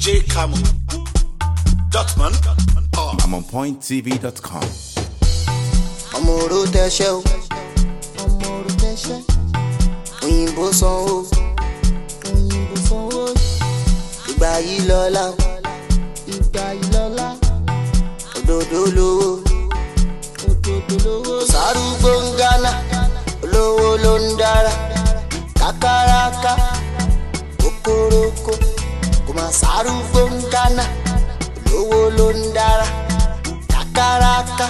DJ Camo. Dotman. Oh. I'm on pointtv.com. ọmọ oró tẹṣẹ o ọmọ oró tẹṣẹ òyìnbó sanwó òyìnbó sanwó ìgbà yìí lọ́la o ìgbà yìí lọ́la òdòdó lówó òdòdó lówó sárúgbó ń gánà olówó ló ń dára kákáráká kókórókó kò má sárúgbó ń gánà olówó ló ń dára kákáráká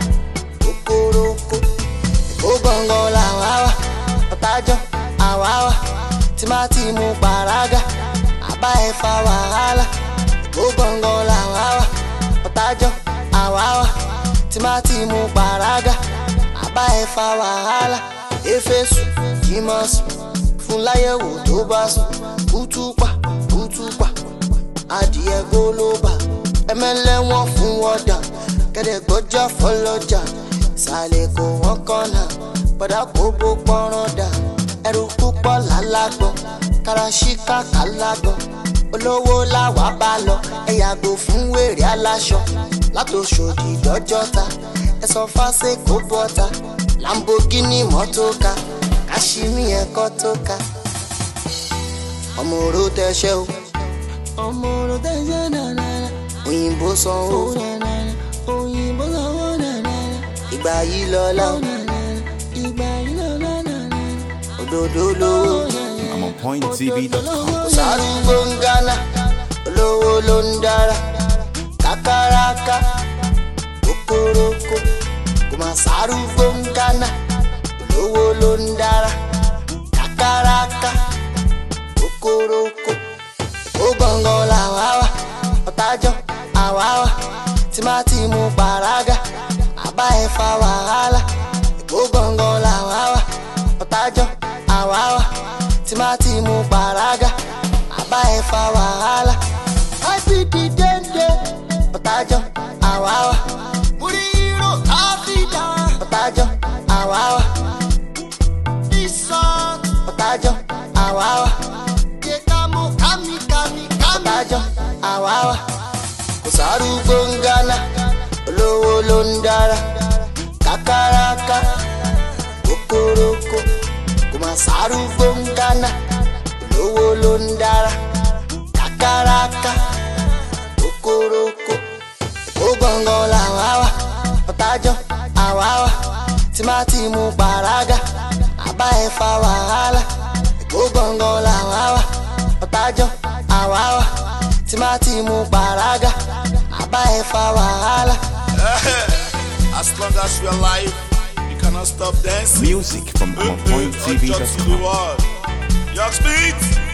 kokoroko ó gbọ̀ngàn làwa wà ọ̀tájọ́ àwa wà tí má ti mú pàrágà àbá ẹ̀ fa wàhálà ó gbọ̀ngàn làwa wà ọ̀tájọ́ àwa wà tí má ti mú pàrágà àbá ẹ̀ fa wàhálà éfésù jímọ̀sù fún láyẹ̀wò tó bá sùn kútùpà kútùpà adìẹ gólóbà ẹmẹlẹ́wọ̀n fún wọ́dà kẹ́dẹ̀gbọ́jà fọlọ́jà ìsàlẹ̀ kò wọ́n kọ́nà bọ́dà kó bó pọ́nrán dà ẹrù púpọ̀ lálágbọ́n karasíkà kálágbọ́n olówó làwà bá lọ ẹ yàgò fún wèrè aláṣọ látòṣòdì dọ́jọ́ta ẹ sọ fáṣẹ kó bọ́ta lamborghini mọ́tò ká kashimi ẹ̀kọ́ tó ká ọmọ òró tẹṣẹ o ọmọ òró tẹṣẹ nànà òyìnbó sanwó òyìnbó sanwó nànà ìgbà yìí lọ́la o ìgbà yìí lọ́la nànà òdòdó lówó I'm on pointtv.com. kò sárúgbó ń gánà olówó ló ń dára kákáráká kókórókó kò má sárúgbó ń gánà olówó ló ń dára kákáráká kókórókó ó gbọ̀ngàn làwa wà ọ̀tájọ́ àwa wà tí má ti mú pàrágà àbá ẹ̀ fa wàhálà ó gbọ̀ngàn làwa wà ọ̀tájọ́ àwa wà tí má ti mú pàrágà àbá ẹ̀ fa wàhálà. IPD dénde ọ̀tájọ́ àwa wà. múrí hírò áfíríkà ọ̀tájọ́ àwa wà. ìsàn ọ̀tájọ́ àwa wà. yékámú kámíkámí kámí ọ̀tájọ́ àwa wà. kò sárúgbó ń gánà olówó ló ń dára kákáráká kókórókó kò má sárúgbó ń gánà olówó ló ń dára kákáráká kókórókó ó gbọ̀ngàn làwa wà ọ̀tájọ́ àwa wà tí má ti mú pàrágà àbá ẹ̀ fa wàhálà ó gbọ̀ngàn làwa wà ọ̀tájọ́ àwa wà tí má ti mú pàrágà àbá ẹ̀ fa wàhálà. As long as you're alive, you cannot stop dancing. Music from I'm on Ọjọ́ to the pointtv.com. world. Young Speed.